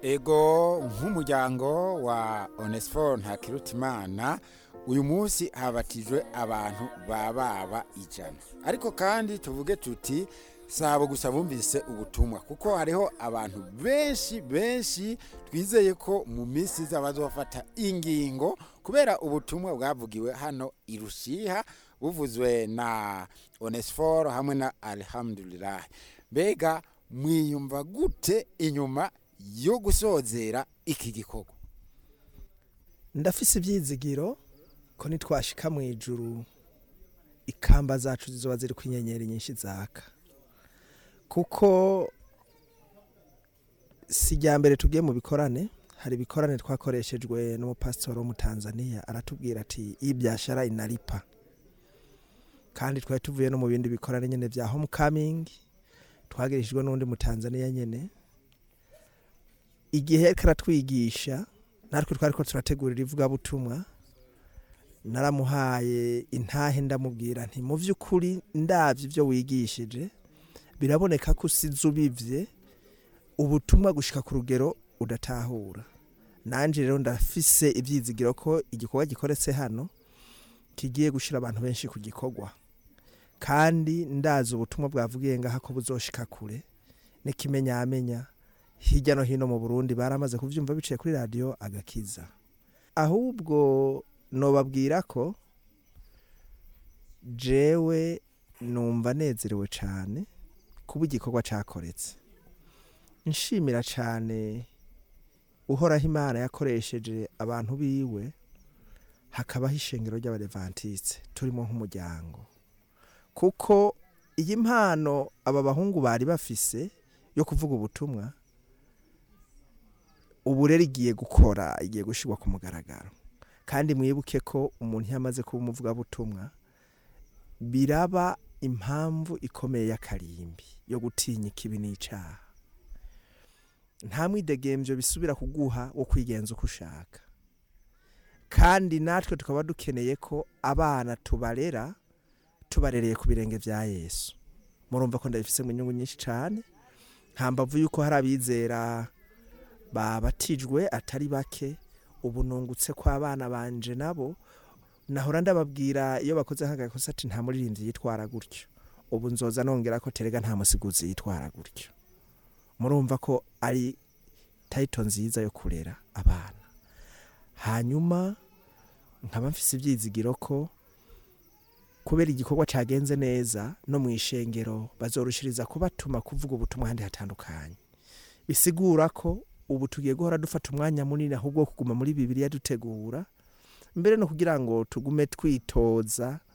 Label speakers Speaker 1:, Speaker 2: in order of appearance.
Speaker 1: ego nk'umuryango wa onesiforo ntakirutimana uyu munsi habatijwe abantu bababa ijana ariko kandi tuvuge tuti sabo gusa bumvise ubutumwa kuko hariho abantu benshi benshi twizeye ko mu minsi iza bazofata ingingo kubera ubutumwa bwavugiwe hano i rushiha buvuzwe na onesiforo hamwe na alhamdulillah mbega mwiyumva gute inyuma yo gusozera iki gikorwa
Speaker 2: ndafise ibyizigiro ko nitwashika mu ijuru ikamba zacu zizoba ziri ku inyenyeri nyinshi zaka kuko si irya mbere tugiye mu bikorane hari ibikorane twakoreshejwe n'umupasitori wo mu tanzania aratubwira ati ibyashara inaripa kandi twari tuvuye no mu bindi bikorane nyine bya homecoming twagirishijwe n'undi mu tanzania nyine igihe yariko aratwigisha natwe twari ko turategurira ivugabutumwa naramuhaye intahe ndamubwira nti mu by'ukuri ndabyo ibyo wigishije biraboneka ko usize ubivye ubutumwa gushika ku rugero udatahura nanje rero ndafise ibyizigiro ko igikorwa gikoretse hano kigiye gushira abantu benshi ku gikorwa kandi ndazi ubutumwa bwavugiye ngaha ko buzoshika kure n'ikimenyamenya hirya no hino mu burundi baramaze kuvyumva biciye kuri radiyo agakiza ahubwo nobabwira ko jewe numva nezerewe cyane kuba igikorwa cyakoretse nshimira cyane uhoraho imana yakoresheje abantu biwe hakabaho ishengero ry'abarevantitse turimo nk'umuryango kuko iyi mpano aba bahungu bari bafise yo kuvuga ubutumwa ubu rero igiye gukora igiye gushyirwa ku mugaragaro kandi mwibuke ko umuntu iyo amaze kuba umuvugabutumwa biraba impamvu ikomeye y'akarimbi yo gutinya ikibi n'icyaha nta mwidegembyo bisubira kuguha wo kwigenza uko ushaka kandi natwe tukaba dukeneye ko abana tubarera tubarereye ku birenge bya yesu murumva ko ndabifise mu nyungu nyinshi cyane nta mbavu y'uko hari abizera babatijwe atari bake ubu nungutse ko abana banje nabo nahora ndababwira iyo bakoze nk'agakosa ati nta muririmbyi yitwara gutyo ubu nzoza nongera ko terega nta musiguzi yitwara gutyo murumva ko ari tayito nziza yo kurera abana hanyuma nkaba mfise ibyizigiro ko kubera igikorwa cyagenze neza no mu ishengero bazorushiriza kubatuma kuvuga ubutumwa ahandi hatandukanye bisigura ko ubu tugiye guhora dufata umwanya munini ahubwo wo kuguma muri bibiriya dutegura mbere no kugira ngo tugume twitoza